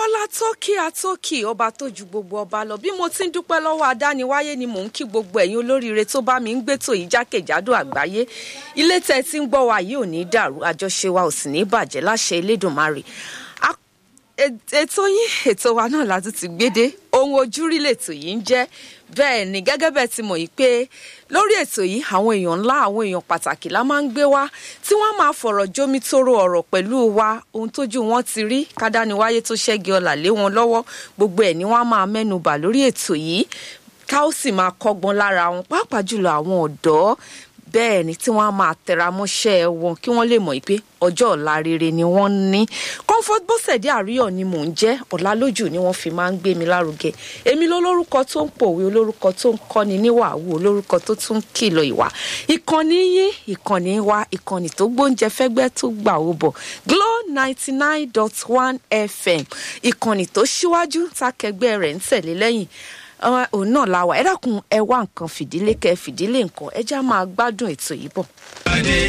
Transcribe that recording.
alátókì atókì ọba tó ju gbogbo ọba lọ bí mo ti ń dúpẹ́ lọ́wọ́ adániwáyé ni mò ń kí gbogbo ẹ̀yin olóríire tó bá mi ń gbétò yìí jákèjádò àgbáyé ilé tẹ́ ti ń gbọ́ wa yìí ò ní dàrú àjọṣe wa ò sì ní bàjẹ́ láṣẹ elédùnmarè ètò yín ètò wa náà láti ti gbédé ohun ojúrí lètò yìí ń jẹ́ bẹ́ẹ̀ ni gẹ́gẹ́ bẹ́ẹ̀ ti mọ̀ yìí pé lórí ètò yìí àwọn èèyàn ńlá àwọn èèyàn pàtàkì la máa ń gbé wá tí wọ́n máa fọ̀rọ̀ jómi tóró ọ̀rọ̀ pẹ̀lú wa ohun tójú wọn ti rí kádániwáyé tó ṣẹ́gi ọlà lé wọn lọ́wọ́ gbogbo ẹ̀ ni wọ́n máa mẹ́nu bà lórí ètò yìí ká ó sì máa kọ́gbọ́n lára wọn pàápàá jùlọ àwọn ọ̀dọ́ bẹ́ẹ̀ ni tí wọ́n á máa tẹra mọ́ṣẹ́ wọn kí wọ́n lè mọ̀ pé ọjọ́ ọ̀la rere ni wọ́n ní comfort bọ́sẹ̀dé àríyọ̀ ni mò ń jẹ́ ọ̀làlójú ni wọ́n fi máa ń gbé mi lárugẹ èmi lólórúkọ tó ń pòwe olórúkọ tó ń kọ́ni níwàwù olórúkọ tó tún ń kìlọ̀ ìwà ìkànnì yín ìkànnì wa ìkànnì tó gbóúnjẹ fẹ́gbẹ́ tó gbà ó bọ̀ glo ninety nine dot one fm ìkànnì tó ṣíwájú tákẹgbẹ́ rẹ̀ ń tẹ̀lé lẹ́yìn òun náà la wà ẹ dákun ẹ wá nǹkan fìdílé kẹ fìdílé nǹkan ẹ já máa gbádùn ètò yìí bọ̀.